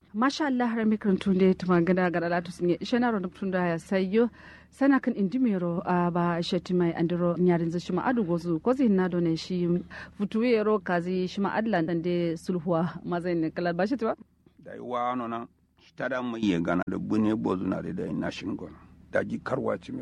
masha Allah har mikron tunde tuma gada gada latu sinye shena ro tunda ya sayo sana kan indimero a ba shati mai andiro nyarin zai shima adu gozu ko zai na done shi futuwe ro kazi shima adlan dan de sulhuwa mazai ne kala ba shati ba da yi wa ano na tada mai ye gana da bune bozu na da dai na shingon da ji karwa ci mai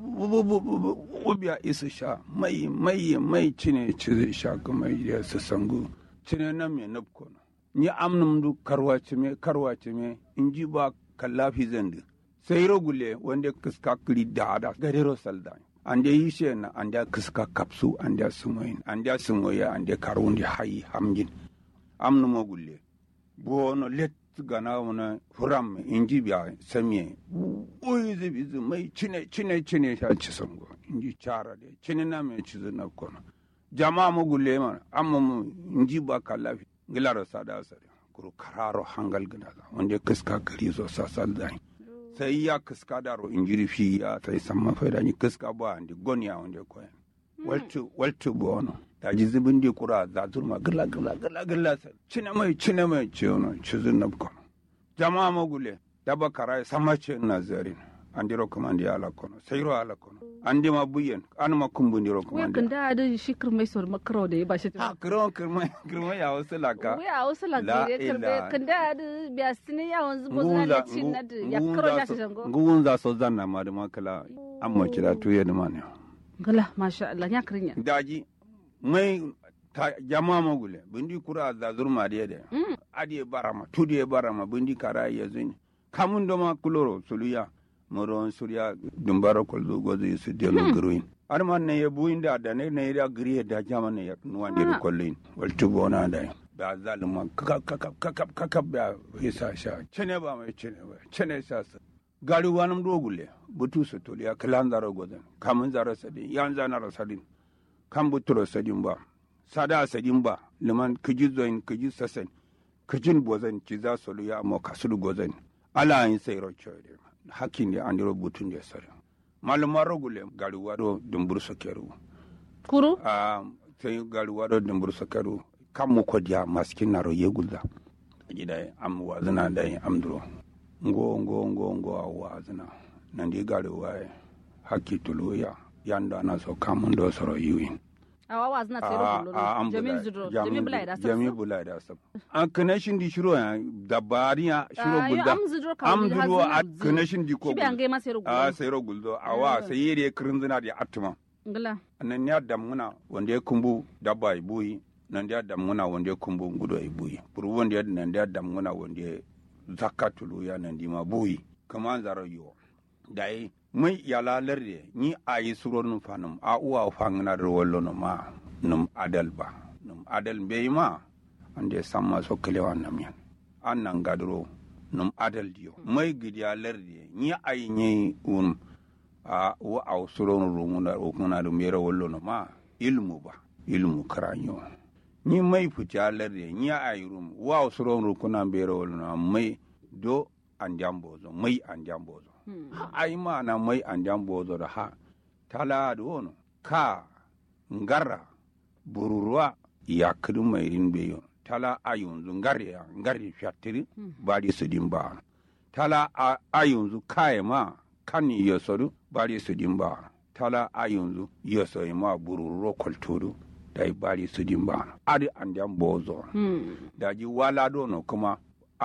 ubiya isa sha mai mai mai cine ci sha kuma ya su sangu cine na mai nafko ni amnum du karwa ci mai karwa ci mai in ji ba kallafi zandi sai rogule wanda kiska kiri da da gadero salda an da yi shi na an da kiska kapsu an da sumoyin an da sumoya an da karun da hayi hamjin amnum gulle bono let gana wani furam inji biya samiye oyi zibi zi mai cine cine cine sha ci sango inji cara de cine na mai ci na kono jama'a mu gulle ma amma mu inji ba kallafi gilara sada sare kuro kararo hangal gina da wanda kiska gari zo sasal da sai ya kiska daro injiri fi ya sai samma faida ni kiska ba andi gonya wanda koyan waltu waltu bono daji zibin di kura za turma gila gila gila gila cine mai cine mai ce wani cizin na kono jama'a magule daba karai sama ce na zarin an diro kuma andi ala kono sayro ala kono an di ma buyen an ma kumbu diro kuma wai kan da da shi kirmai sor makaro da ya ba shati ha kiro kirmai kirmai ya wasu laka wai a wasu laka ya kirbe kan da da biya sinin yawon zubo zuna da cin na da ya karo ya shi jango nguwun za so zanna ma da makala an ma kira tuye da ma ne gala masha Allah ya kirinya daji mai ta jama magule bindi kura da zurma da yade adi barama tudi barama bindi kara ya zini kamun do ma kuloro suluya moron surya dumbara kol do gozo su de no gruin arman ne ya buin da da ne ne da griye da jama ne ya nuwan de kollin wal tubo na da ba zalima kakap kakap kakap kakap ba isa sha cene ba mai cene ba cene sa sa gari wanum do gulle butu su toliya kalan zaro gozan kamun zaro sadin yan zanaro sadin kan buturo sadin ba sada sadin ba liman kiji zoin kiji sasen kijin bozan ci za su luya mo kasulu gozan ala yin sai rocho de hakin de an butun de sare malumar rogule gari wado dumbur sakeru kuru a sai gari wado dumbur sakeru kan mu ko dia maskin naro yegulda gida am wazina da amduro ngo ngo ngo ngo wazina nandi gari waye hakki tuluya yanda na so kamun do soro yiwin awa wa zina tsere kullu jami zudro jami bulai da jami bulai da sab an connection di shiro ya da bariya shiro gulda am zudro ka am duro a connection di ko shi an ga ma sero a sero guldo awa sai yere kirinzina di atuma ngala nan ya damuna wanda ya kumbu dabba ibuyi nan ya damuna wanda ya kumbu ngudo ibuyi buru wanda ya nan ya damuna wanda ya zakatulu ya nan di ma buyi kama zaro yo dai mai yala larde ni a yi suro num fanum a uwa fangna da wallo no ma num adal ba num adal be ma ande samma so kelewa nam yan an nan gadro num adal diyo mai gidiya larde ni a yi ne un a wa a suro no rumuna o kuna da mera wallo no ma ilmu ba ilmu karanyo ni mai fita larde ni a yi rum wa suro no kuna mera wallo no mai do an jambozo mai an jambozo ai mana mai an jan bozo da ha tala da wono ka ngara bururuwa ya kudu mai rin beyo tala a yanzu ngari ya ngari fiatiri bari su din ba tala a yanzu kaye ma kan ya sodu bari su din ba tala a yanzu ya soyi ma bururo kwaltodu da bari su din ba adi an jan bozo da ji wala dono kuma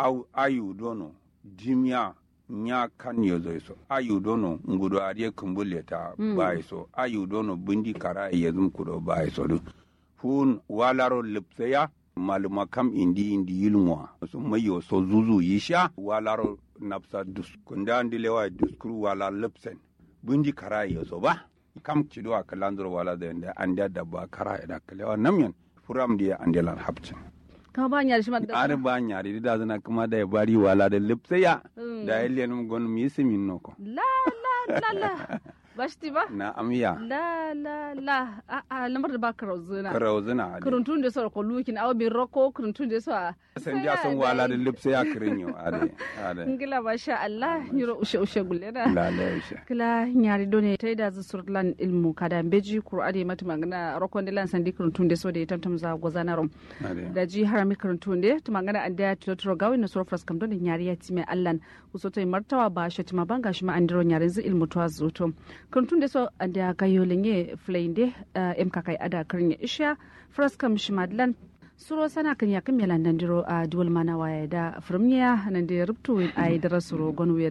ayu dono jimiya nya kan yo zo so ayu dono ngudo ariye kumbule ta mm. bai so ayu dono bindi kara ye zum kudo bai so du fun walaro lipseya maluma kam indi indi yilmwa so mayo so zuzu yisha walaro napsa dus kunda ndilewa duskuru wala lipsen bindi kara ye so ba kam cido akalandro wala da anda anda dabba kara da kalewa namyan furam dia andelan hapcin kama ba nyari shi madda are ba nyari da zana kuma da ya bari wala da lipsaya da ya liyan gon mi simin noko la la la la bashti ba na amiya la la la a a lamar da ba karauzuna karauzuna ade kuruntun da so ko lukin aw bi roko kuruntun da so a san ja sun wala da lipse ya kirinyo ade ade ngila masha Allah yiro ushe ushe gullena la la isha kila nyari done tay da zu surlan ilmu kada beji qur'ani mata magana rokon de lan sandi kuruntun da so da tamtam za gozana rom ade da ji harami kuruntun de to magana an da totoro gawi na so fras kam don nyari ya time allan uso tay martawa ba shi tima banga shi ma andiro nyari zu ilmu to azuto kuruntun da so an da kayo lenye flainde em kakai ada karnya isha fras kam shi madlan suro sana kan yakin melan dandiro a duwal mana waya da firmiya nan da rubtu a yi dara suro gonwe